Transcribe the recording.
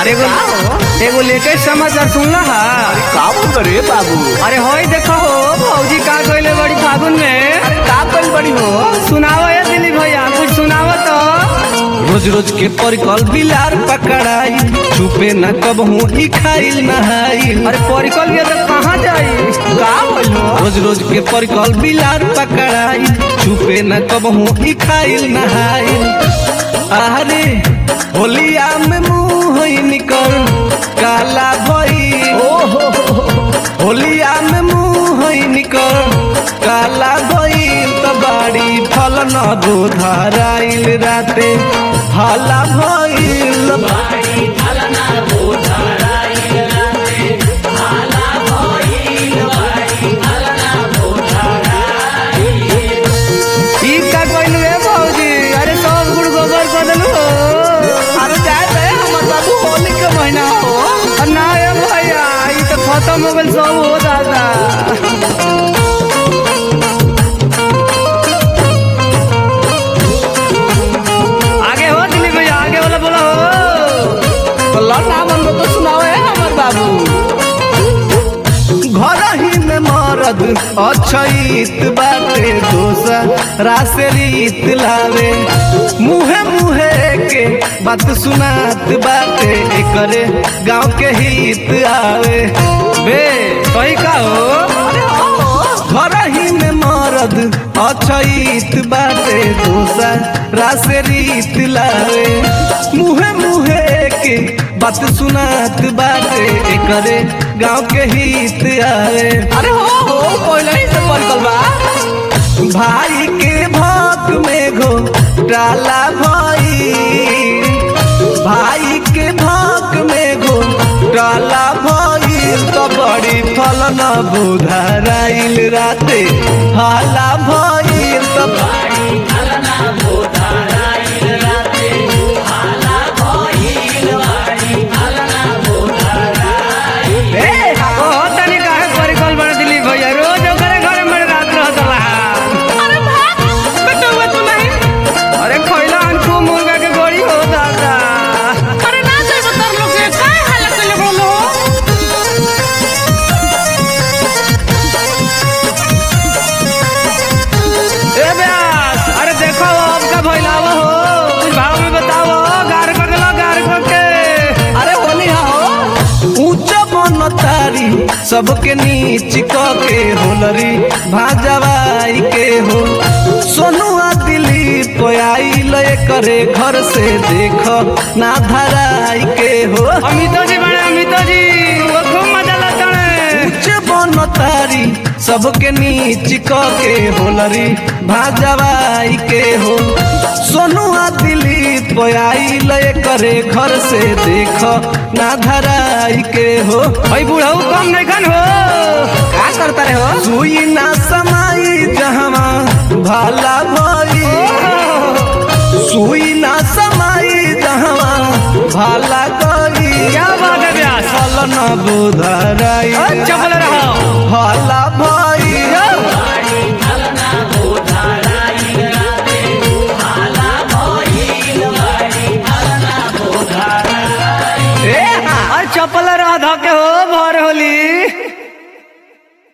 एगो एगो लेटेस्ट समाचार सुनला हा का बोल रे बाबू अरे होई देखो हो भौजी का गइले बड़ी फागुन में का कल बड़ी हो सुनाओ ये दिलीप भैया कुछ सुनाओ तो रोज रोज के परिकल बिलार पकड़ाई छुपे न कबहू ई खाइल नहाइल अरे परिकल भी तो कहाँ जाई का बोल हो रोज रोज के परिकल बिलार पकड़ाई छुपे न कबहू ई खाइल नहाइल अरे होलिया में मुंह ही निकल काला भई होलिया में मुंह ही निकल काला भई त बाड़ी फल न बोधराइल राते हाला भइल ई का गइल रे भौजी अरे सब गुड़ गोबर कर देलू हो अरे जाए दे हमर बाबू होली के महीना हो अरे ना ये भैया ई तो खत्म हो गइल सब हो दादा आगे हो दिलीप भैया आगे वाला बोला हो तो लड़ना मन को तो सुनाओ है हमर बाबू घर ही में मरद अछईत बाटे दोसरा से रीत लावे मुहे मुहे के बात सुनात बाटे एकरे गांव के हित आवे बे सही का हो घर ही में मरद अछईत बाटे दोसरा से रीत लावे मुहे मुहे के बात सुनात बाटे एकरे गांव के हित आवे अरे हो हो पहले ही से परिकल बा भाई के भक में घो डाला भाई भाई के भक में घो डाला भाई तो बड़ी फल न बुधराइल राते हाला भाई तो ए ओ तनी काहे परिकल बड़ दिलीप भैया रोज ओकरे घरे में रात रहत रहा अरे भाग बेटा हुआ तू नहीं अरे खैला अनखू मुर्गा के गोड़ी हो दादा अरे ना जाए बतर लोग के काय हालत में लोग हो ए ब्यास अरे देखो अब का भइलावा हो कुछ भाव में बताओ गार कर देलो गार कर के अरे होली हा हो ऊंच बन तारी सबके नीच क के होलरी भाजवाई के हो सोनुआ दिलीप आइल करे घर से देख ना धराई के हो अमितो जी बड़े अमितो जी वो खूब मजा लेते हैं ऊंच बन तारी सबके नीच क के होलरी भाजवाई के हो सोनुआ दिलीप आइल करे घर से देख ना धराई के हो भाई बूढ़ऊ कम नहीं खन हो का करता रे हो सुई ना समाई जहवा भाला भई सुई ना समाई जहवा भाला गई क्या बात है ब्यास फल न बुधराई अच्छा बोल रहा हो भाला भई अरे चपल रहा धके हो भर होली